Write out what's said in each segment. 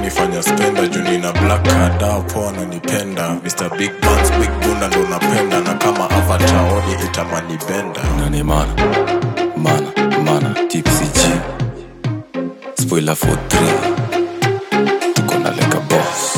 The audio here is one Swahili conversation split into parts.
unifanya spenda juu nina black card au poa ananipenda Mr. Big Guns, Big Bunda ndo napenda na kama avatar oni itamani benda nani mana mana mana tipsy g spoiler for 3 tuko na leka boss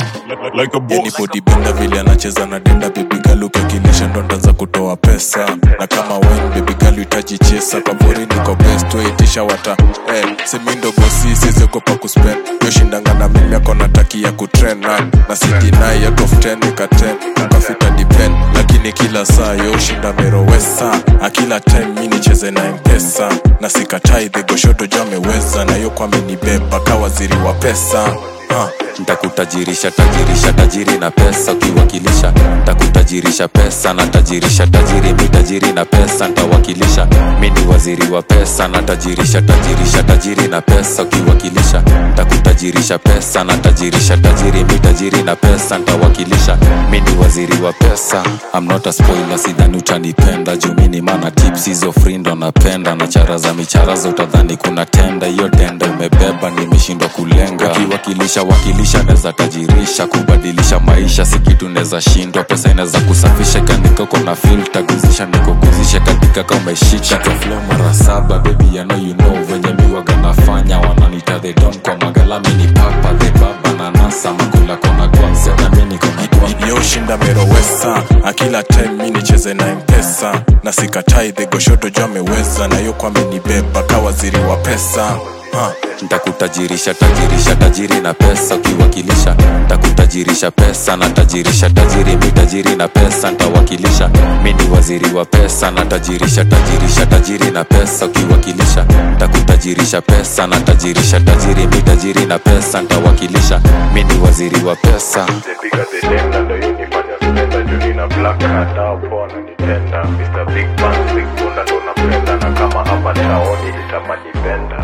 like a boss. Benda vile anacheza na denda bebigalu ukakilisha ndo ndanza kutoa pesa na kama wine bebigalu itaji chesa kaburi niko best waitisha wata eh, semindogosi siziogopa kuspend yoshindanga na mimi ako natakia kutren na na sidinai out of 10 nika 10 ukafika depend lakini kila saa yoshinda merowesa akila time mi nicheze na mpesa na sikatai dhegoshoto jo ameweza na yo kwamenibeba ka waziri wa pesa huh. ntakutajirisha tajirisha tajiri na pesa ukiwakilisha ntakutajirisha pesa na tajirisha tajiri mi tajiri na pesa ntawakilisha mi ni waziri wa pesa na tajirisha tajirisha tajiri na pesa ukiwakilisha ntakutajirisha pesa na tajirisha tajiri mi tajiri na pesa ntawakilisha mi ni waziri wa pesa I'm not a spoiler sidhani utanipenda juu mi ni mana tips hizo frindo napenda na chara za micharaza utadhani kuna tenda hiyo tenda umebeba nimeshindwa kulenga ukiwakilisha wakilisha neza tajirisha kubadilisha maisha si kitu neza shindwa pesa inaweza kusafisha kaandika uko na filta guzisha nikoguzisha katika ka umeshika flow mara saba baby ya know you know venye miwaga nafanya wananita the don kwa magalami ni papa the baba na nasa makula kona kwanza na mi niko na kwa yoshinda merowesa akila time mi nicheze na mpesa na sikatai dhegoshoto jo ameweza na yo kwamenibeba ka waziri wa pesa huh. ntakutajirisha tajirisha tajiri na pesa ukiwakilisha ntakutajirisha pesa na tajirisha tajiri mi tajiri na pesa ntawakilisha mi ni waziri wa pesa na tajirisha tajirisha tajiri na pesa ukiwakilisha ntakutajirisha pesa na tajirisha tajiri mi tajiri na pesa ntawakilisha mi ni waziri wa pesa Piga the denda ndo yunifanya spenda juu nina black card au poa ananipenda Mr. Big Bang, Big Bunda ndo napenda na kama avatar oni itamani benda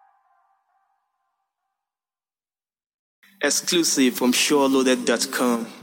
Exclusive from SureLoaded.com.